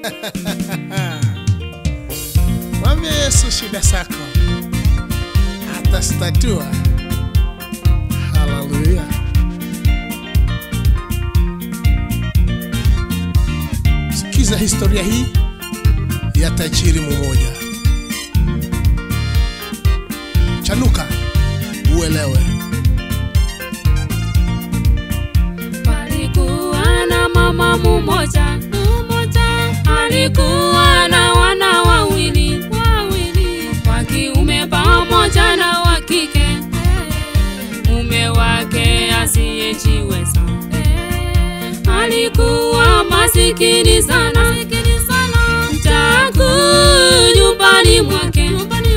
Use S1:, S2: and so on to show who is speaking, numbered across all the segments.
S1: Mwambie Yesu shida zako, atastatua. Haleluya! Sikiza historia hii ya tajiri mmoja. Chanuka uelewe.
S2: Palikuwa na mama mmoja mmoja, alikuwa na wana wawili wawili, wa kiume pamoja na wa kike. Mume wake asiyejiweza alikuwa masikini sana, mtaku nyumbani mwake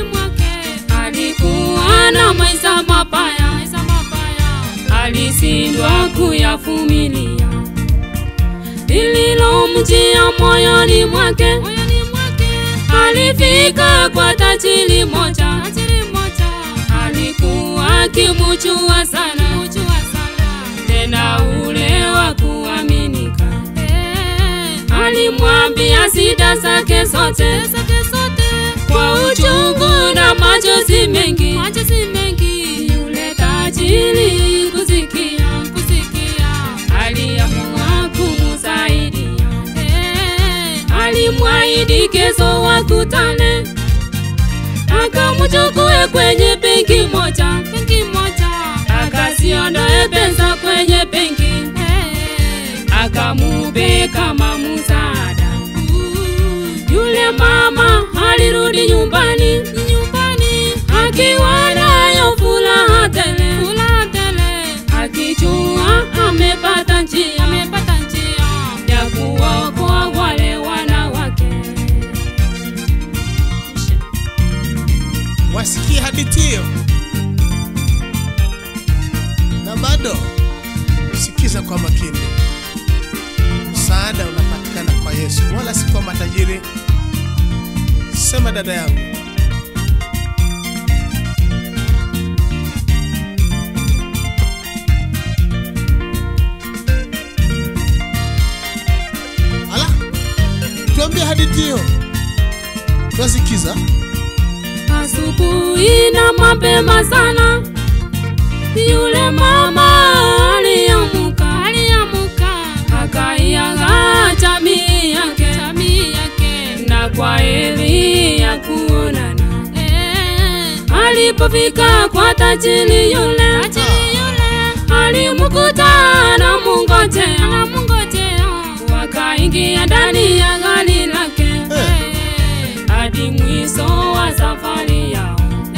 S2: alikuwa na maisha mabaya, alisindwa kuyavumilia lililomjia moyoni mwake. Alifika kwa tajiri moja, alikuwa akimuchua sana, tena ule wa kuaminika. Alimwambia shida zake zote kwa uchungu na machozi mengi. Yule tajiri kusikia, aliamua kumsaidia. Alimwahidi kesho wakutane, akamchukue kwenye benki moja, akasiondoe pesa kwenye benki, akamupe kama msaada. Yule mama alirudi nyumbani, akiwa nayo furaha tele, akijua amepata njia ya kuwaokoa wale wanawake.
S1: Wasikie hadithi hiyo na bado sikiza kwa makini. Msaada unapatikana kwa Yesu, wala si kwa matajiri. Sema dada yangu, ala, tuambie hadithi hiyo, twasikiza.
S2: Asubuhi na mapema sana, yule mama aliamuka, akaiaga jamii yake, na kwa heri ya kuonana. Alipofika kwa tajiri yule, alimkuta na mungojea, wakaingia ndani ya gari lake hadi mwisho wa safari yao.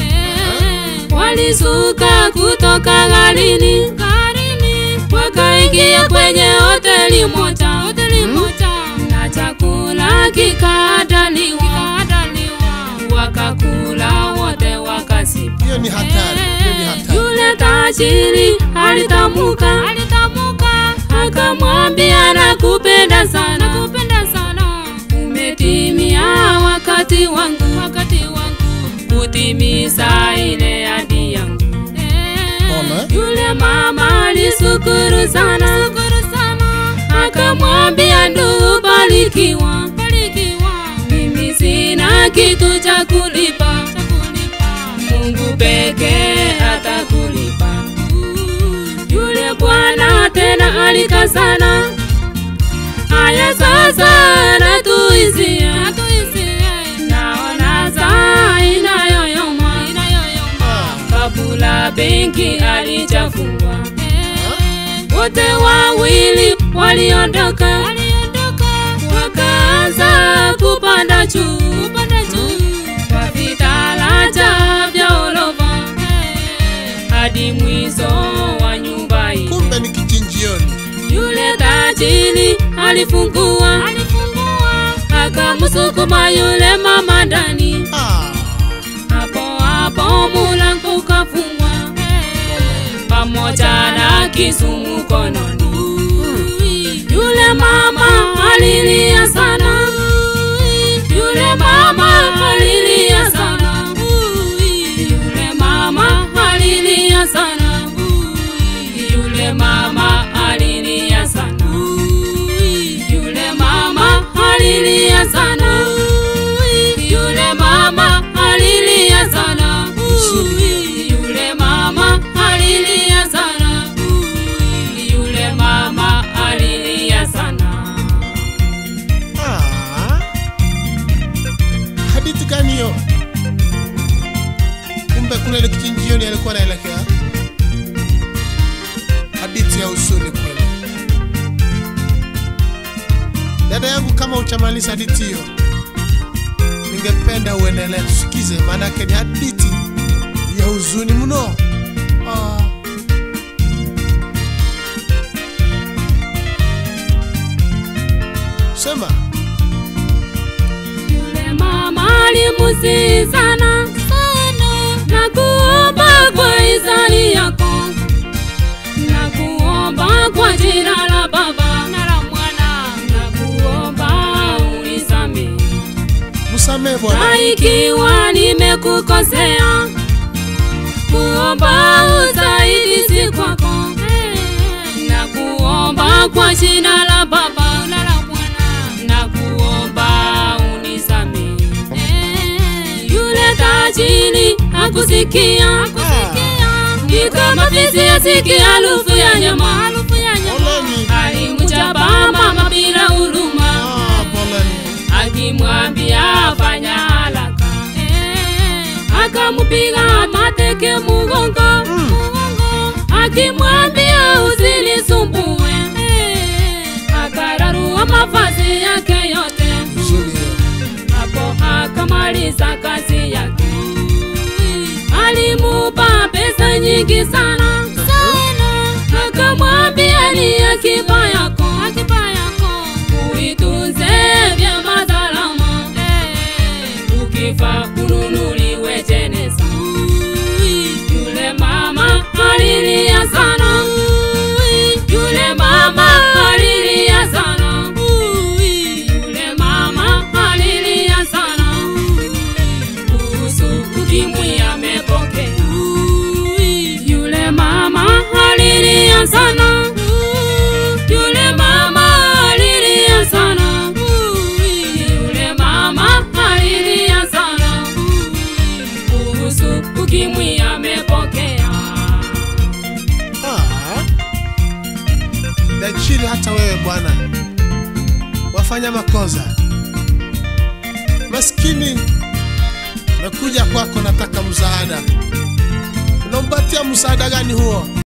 S2: Walisuka kutoka garini, wakaingia kwenye hoteli moja, na chakula kikaandaliwa, wakakula wote wakasiba.
S1: Hiyo ni hatari, hiyo ni hatari.
S2: Yule tajiri alitamuka, akamwambia nakupenda sana, umetimia wakati wangu, kutimiza ile ahadi yangu.
S1: Ona.
S2: Yule mama alisukuru sana, akamwambia ndugu, barikiwa, mimi sina kitu cha kulipa, Mungu pekee atakulipa. Yule bwana tena alikazana, haya sasa natuizie, naona saa inayoyoma, kabula benki alijafungwa, wote wawili waliondoka, wakaanza kupanda juu kwa vitalaja vya orofa hadi mwisho wa nyumba hii.
S1: Kumbe ni kichinjioni.
S2: Yule tajiri alifungua, akamsukuma yule mama ndani,
S1: Ah,
S2: hapo hapo mulango ukafungwa pamoja na kisu mkononi. Yule mama alilia sana, yule mama alilia sana, yule mama alilia sana, yule mama alilia sana, yule mama alilia alilia sana yule mama alilia sana yule mama alilia sana yule mama alilia sana
S1: Ah. Hadithi gani hiyo? Kumbe kule ni kichinjioni alikuwa anaelekea. Hadithi ya huzuni kweli. Dada yangu, kama uchamaliza hadithi hiyo, ningependa uendelee tusikize, maanake ni hadithi ya huzuni mno. Ah. Sema.
S2: Yule mama alimusihi sana na kuomba kwa hisani yako na kuomba kwa jina la Baba na la Mwana na kuomba unisamehe
S1: Msamehe Bwana.
S2: na ikiwa nimekukosea kuomba usaidizi kwako na kuomba kwa jina la Baba na la Mwana na kuomba unisamehe. Yule tajiri hakusikia ni kama fisi asikia harufu ya nyama
S1: Poleni.
S2: alimchapa mama bila huruma
S1: Ah, poleni.
S2: akimwambia fanya haraka akamupiga mateke mugongo akimwambia usinisumbue akararua mavazi yake yote
S1: Huzuni hiyo.
S2: hapo akamaliza kazi yake alimupa pesa nyingi sana akamwambia ni akiba yako uitunze vyema salama ukifa ununuliwe jeneza yule mama alilia sana yule mama alilia sana yule mama alilia sana kuhusu ukimwi amepokea yule mama alilia sana yule mama alilia sana yule mama alilia sana kuhusu ukimwi amepokea
S1: Ah. Dachiri hata wewe bwana wafanya makosa maskini nakuja kwako nataka msaada unampatia msaada gani huo